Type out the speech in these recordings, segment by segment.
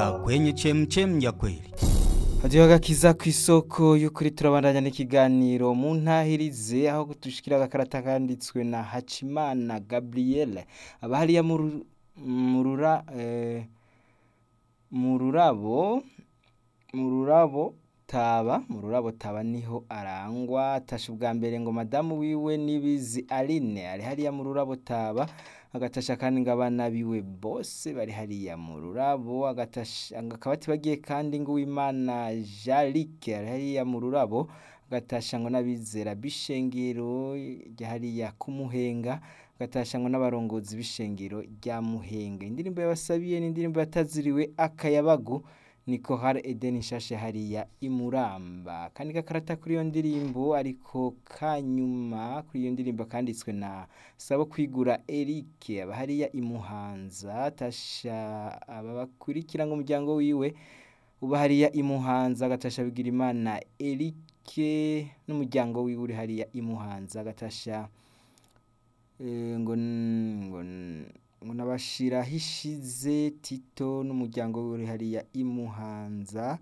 kwenye chemchem ya kweli. hadiho agakiza ku isoko y'ukuri turabandanya n'ikiganiro mu ntahirize aho dushikira agakarata kanditswe na hacimana gabriel aba hariya mu ru- mu rura eh, mu rurabo mu rurabo taba mu rurabo taba niho arangwa atasha ubwa mbere ngo madamu wiwe nibizi aline ari hariya mu rurabo taba agatasha kandi ngo abana biwe bose bari hariya mu rurabo agatasha akaba atibagiye kandi ngo uwimana jarike ari hariya mu rurabo agatasha ngo n'abizera b'ishengero rya hariya kumuhenga agatasha ngo n'abarongozi b'ishengero rya muhenga indirimbo yabasabiye n'indirimbo yataziriwe akayabagu niko hari Eden Nshashe hariya imuramba kandi gakarata kuri iyo ndirimbo ariko kanyuma kuri iyo ndirimbo kanditswe na Sabo kwigura Eric aba hariya imuhanza tasha aba bakurikira ngo umuryango wiwe uba hariya imuhanza agatasha bigira imana Eric n'umuryango wiwe uri hariya imuhanza agatasha eh, ngo n- ngo n- ngo nabashira hishize Tito n'umuryango wiwe uri hariya imuhanza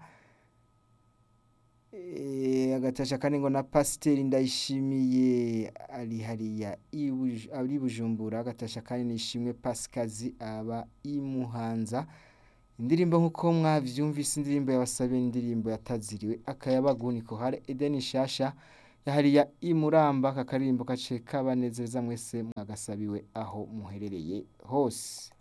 Eh, agatasha kandi ngo na pasiteri ndayishimiye ari hariya i Buj- ari bujumbura agatasha kandi nishimwe pasikazi aba imuhanza indirimbo nk'uko mwavyumvise indirimbo yabasabiye indirimbo yataziriwe akayabagu niko hari edeni shasha yahariya imuramba aka karirimbo kace kabanezereza mwese mwagasabiwe aho muherereye hose